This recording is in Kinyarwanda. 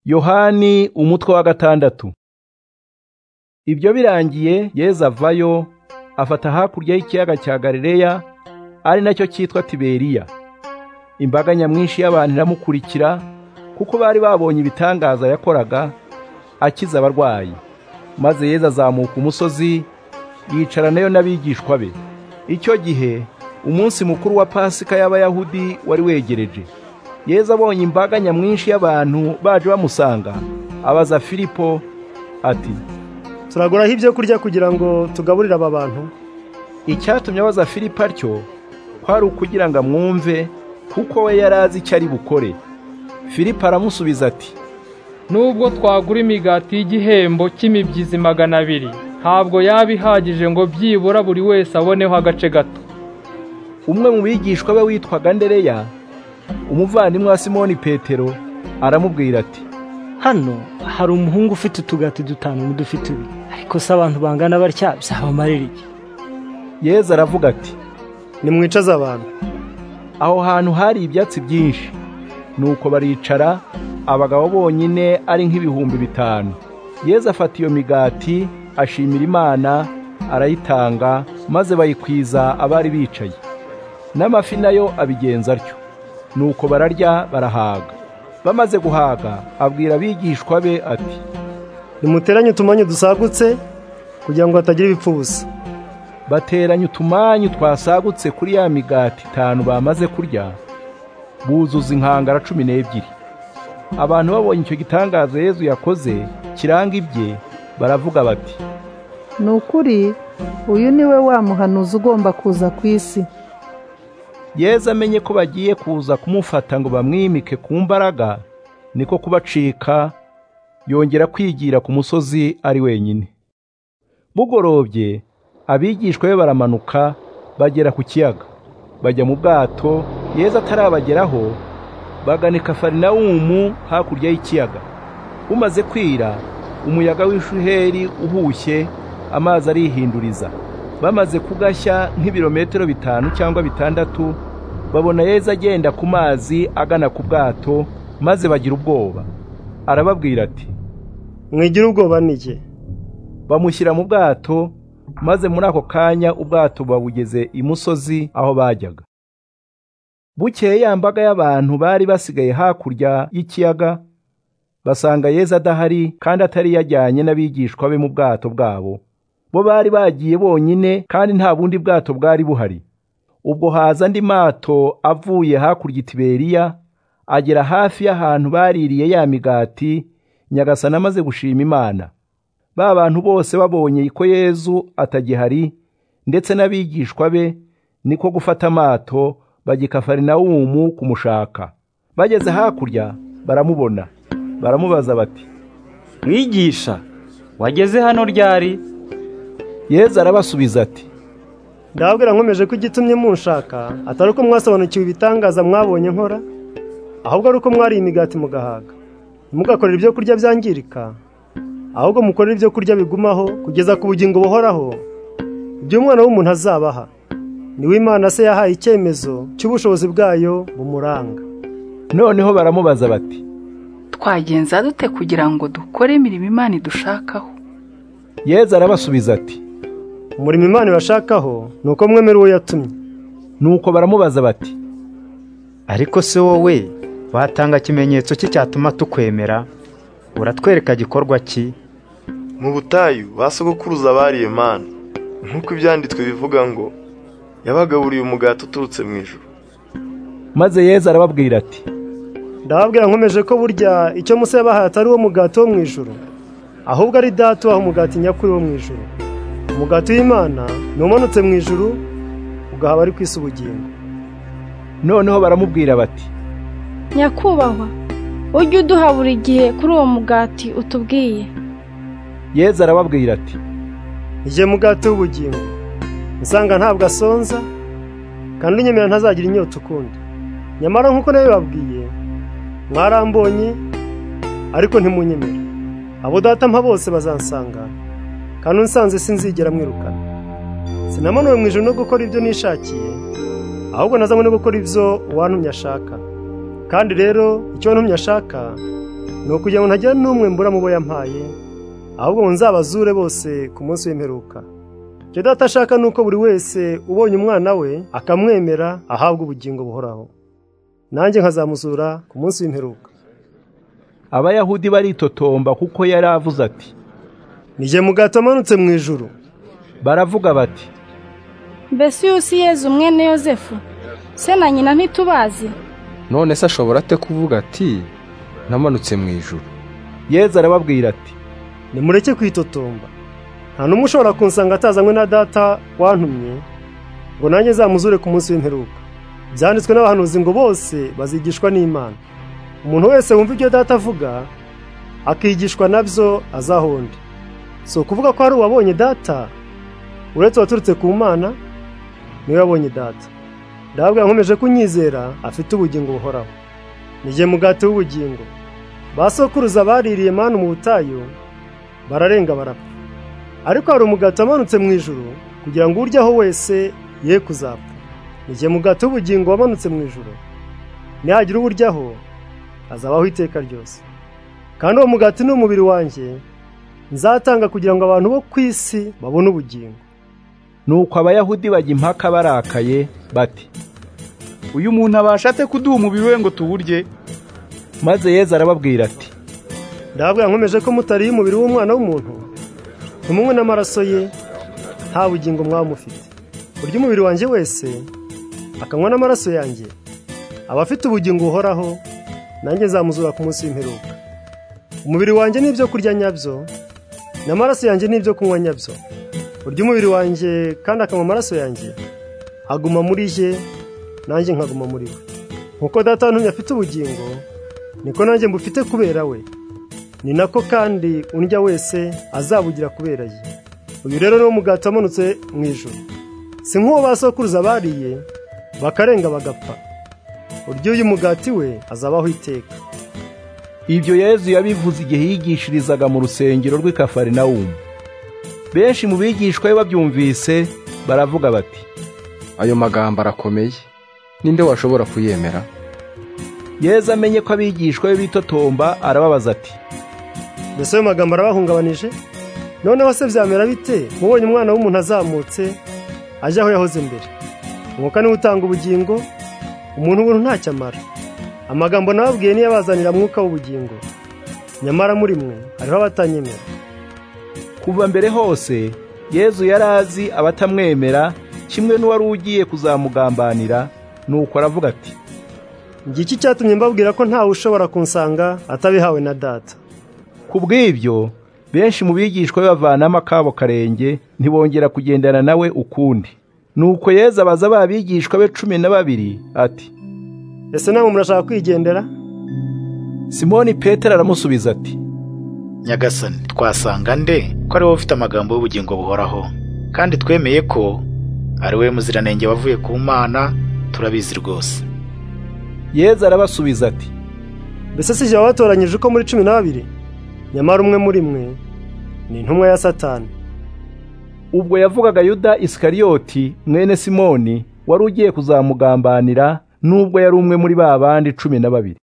yohani umutwe wa gatandatu ibyo birangiye yezu avayo afata hakurya y'ikiyaga cya galileya ari nacyo cyitwa tiberiya imbaga nyamwinshi y'abantu iramukurikira kuko bari babonye ibitangaza yakoraga akiza abarwayi maze yezu azamuka umusozi yicara nayo n'abigishwa be icyo gihe umunsi mukuru wa pasika y'abayahudi wari wegereje yezu abonye imbaga nyamwinshi y'abantu baje bamusanga abaza filipo ati turaguraho ibyo kurya kugira ngo tugaburire aba bantu icyatumye abaza filipo atyo kwari ukugira ngo amwumve kuko we yari azi icyo ari bukore filipo aramusubiza ati nubwo twagura imigati y'igihembo cy'imibyizi magana abiri ntabwo yaba ihagije ngo byibura buri wese aboneho agace gato umwe mu bigishwa be witwaga ndereya umuvandimwe wa simoni petero aramubwira ati hano hari umuhungu ufite utugati dutanu n'udufite ibiri ariko se abantu bangana batya byabamarira iki yezu aravuga ati nimwicaze abantu aho hantu hari ibyatsi byinshi nuko baricara abagabo bonyine ari nk'ibihumbi bitanu yezu afata iyo migati ashimira imana arayitanga maze bayikwiza abari bicaye n'amafi nayo abigenza atyo nuko bararya barahaga bamaze guhaga abwira abigishwa be ati nimuteranye utumanyu dusagutse kugira ngo hatagira ibipfu ubusa bateranya utumanyu twasagutse kuri ya migati itanu bamaze kurya buzuza inkangara cumi n'ebyiri abantu babonye icyo gitangaza yezu yakoze kiranga ibye baravuga bati ni ukuri uyu ni we wa muhanuzi ugomba kuza ku isi yezu amenye ko bagiye kuza kumufata ngo bamwimike ku mbaraga niko kubacika yongera kwigira ku musozi ari wenyine bugorobye abigishwa be baramanuka bagera ku kiyaga bajya mu bwato yezu atarabageraho bagana kafarinawumu hakurya y'ikiyaga bumaze kwira umuyaga w'ishuheri uhushye amazi arihinduriza bamaze kugashya nk'ibirometero bitanu cyangwa bitandatu babona yezu agenda ku mazi agana ku bwato maze bagira ubwoba arababwira ati mwigira ubwoba nige bamushyira mu bwato maze muri ako kanya ubwato babugeze imusozi aho bajyaga bukeye ya mbaga y'abantu bari basigaye hakurya y'ikiyaga basanga yezu adahari kandi atari yajyanye n'abigishwa be mu bwato bwabo bo bari bagiye bonyine kandi nta bundi bwato bwari buhari ubwo haza andi mato avuye hakurya itiberiya agera hafi y'ahantu baririye ya migati nyagasana amaze gushima imana ba bantu bose babonye ko yezu atagihari ndetse n'abigishwa be niko gufata amato bagikafarinawumu kumushaka bageze hakurya baramubona baramubaza bati mwigisha wageze hano ryari yezu arabasubiza ati ndababwira nkomeje ko igitumye munshaka atari uko mwasobanukiwe ibitangaza mwabonye nkora ahubwo ari uko mwariye imigati mugahaga ntimugakorere ibyo kurya byangirika ahubwo mukorere ibyo kurya bigumaho kugeza ku bugingo buhoraho ibyo umwana w'umuntu azabaha niwe imana se yahaye icyemezo cy'ubushobozi bwayo bumuranga noneho baramubaza bati twagenza dute kugira ngo dukore imirimo imana idushakaho yezu arabasubiza ati umurimo imana ibashakaho ni uko mwemera uwo yatumye nuko baramubaza bati ariko se wowe watanga ikimenyetso cye cyatuma tukwemera uratwereka gikorwa ki mu butayu basogokuruza abariye mana nk'uko ibyanditswe bivuga ngo yabagaburiye umugati uturutse mu ijoro maze yezu arababwira ati ndababwira nkomeje ko burya icyo musa yabahaye atari uwo mugati wo mu ijoro ahubwo ari data ubaha umugati nyakuri wo mu ijoro umugati w'imana ni umanutse mu ijoro ugaha abari ku isi ubugingo noneho baramubwira bati nyakubahwa ujye uduha buri gihe kuri uwo mugati utubwiye yezu arababwira ati igihe mugati w'ubugingo usanga ntabwo asonza kandi unyemera ntazagira inyota ukundi nyamara nk'uko nawe babwiye mwarambonye ariko ntimunyemere abo data mpa bose bazansanga kandi unsanze sinzigera mwirukana sinamanuwe mu ijoro no gukora ibyo nishakiye ahubwo nazanywe no gukora ibyo uwantumye ashaka kandi rero icyo wantumye ashaka ni ukugira ngo ntagira n'umwe mbura mu bo yampaye ahubwo ngo nzabazure bose ku munsi w'imperuka icyo data ashaka ni uko buri wese ubonye umwana we akamwemera ahabwa ubugingo buhoraho nanjye nkazamuzura ku munsi w'imperuka abayahudi baritotomba kuko yari avuze ati ni jye mugato amanutse mu ijuru baravuga bati mbese uyu si yezu mwene yosefu se na nyina ntitubazi none se ashobora ate kuvuga ati namanutse mu ijuru yezu arababwira ati nimureke kwitotomba nta n'umwe ushobora kunsanga atazanywe na data wantumye ngo nanjye zamuzure ku munsi w'imperuka byanditswe n'abahanuzi ngo bose bazigishwa n'imana umuntu wese wumva ibyo data avuga akigishwa nabyo azahonde si ukuvuga ko hari uwabonye data uretse uwaturutse ku mana niwe wabonye data ndababwira nkomeje kunyizera afite ubugingo buhoraho nijye mugati w'ubugingo ba sokuruza baririye manu mu butayu bararenga barapfa ariko hari umugati wamanutse mu ijuru kugira ngo uryaho wese ye kuzapfa nijye mugati w'ubugingo wamanutse mu ijuru nihagira uwo uryaho azabaho iteka ryose kandi uwo mugati ni umubiri wanjye nzatanga kugira ngo abantu bo ku isi babone ubugingo nuko abayahudi bajya impaka barakaye bati uyu muntu abasha ate kuduha umubiri we ngo tuwurye maze yezu arababwira ati ndababwira nkomeje ko mutariye umubiri w'umwana w'umuntu ntimunywe n'amaraso ye nta bugingo mwaba mufite burya umubiri wanjye wese akanywa n'amaraso yanjye aba afite ubugingo buhoraho nanjye nzamuzura ku munsi w'imperuka umubiri wanjye ni ibyo kurya nyabyo n'amaraso yanjye ni ibyo kunywa nyabyo burya umubiri wanjye kandi akanywa amaraso yanjye aguma muri ye nanjye nkaguma muri we nkuko data wantumye afite ubugingo niko nanjye mbufite kubera we ni nako kandi undya wese azabugira kubera ye uyu rero ni wo mugati wamanutse mu ijoro si nk'uwo ba sokuruza bariye bakarenga bagapfa urya uyu mugati we azabaho iteka ibyo yezu yabivuze igihe yigishirizaga mu rusengero rw'i kafarinawumu benshi mu bigishwa be babyumvise baravuga bati ayo magambo arakomeye ninde washobora kuyemera yezu amenye ko abigishwa be bitotomba arababaza ati mbese ayo magambo arabahungabanije noneho se byamera bite mubonye umwana w'umuntu azamutse ajya aho yahoze mbere umwuka niwe utanga ubugingo umuntu ubuntu ntacyo amara amagambo nababwiye niyo abazanira mwuka w'ubugingo nyamara muri mwe hariho abatanyemera kuva mbere hose yezu yari azi abatamwemera kimwe n'uwari ugiye kuzamugambanira nuko aravuga ati iki cyatumye mbabwira ko ntawe ushobora kunsanga atabihawe na data ku bw'ibyo benshi mu bigishwa be bavanamo akabo karenge ntibongera kugendana nawe ukundi nuko yeza abaza ba bigishwa be cumi na babiri ati ese namwe murashaka kwigendera simoni petero aramusubiza ati nyagasani twasanga nde ko ari wowe ufite amagambo y'ubugingo buhoraho kandi twemeye ko ari we muziranenge wavuye ku mana turabizi rwose yezu arabasubiza ati mbese si jya wabatoranyije uko muri cumi n'abiri nyamara umwe muri mwe ni intumwa ya satani ubwo yavugaga yuda isikariyoti mwene simoni wari ugiye kuzamugambanira nubwo yari umwe muri ba bandi cumi na babiri